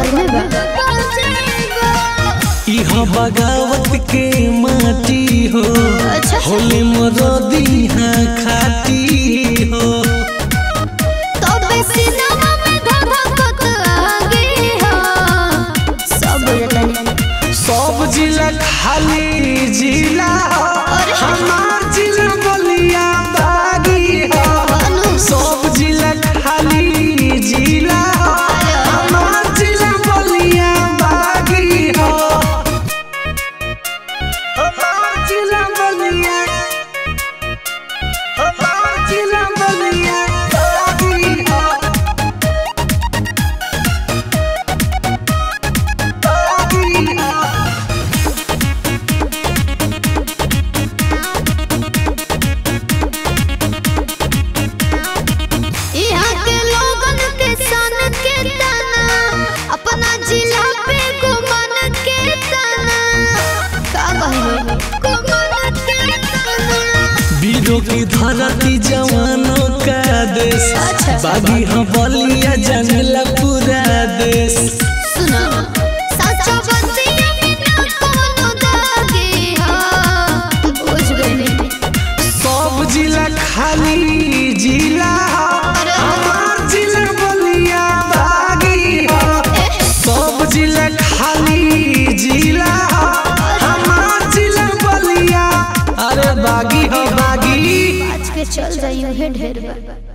बाद में बा इहा बगावत के माटी हो अच्छा। होले मरदी हाँ खाती हो तबे सिनेमा में धधकत आगे हो सब बुझतनी सब जिला खाली जिला हो अरे। हमार जिला बलिया बागी हो अनु सब जिला खाली जिला हो हमार जिला बलिया बागी हो हमार जिला बलिया हमार जिला बलिया बागी हो बागी हो यहाँ के लोगन के सन के तना अपना जिला पे गुमान के तना का कहलो गुमान के तना वीरों की धरती जवानों का देश अच्छा। बागी हाँ बलिया जनला पूरा देश सुनो सच्चा बतिया में ना कोनो दागे हो बुझ गए सब जिला खाली जिला हो, अरे। हमार जिला बलिया बागी हो सब जिला खाली जिला हो, हमार जिला बलिया अरे बागी हो बागी आज के चल जाइयो हे ढेर बा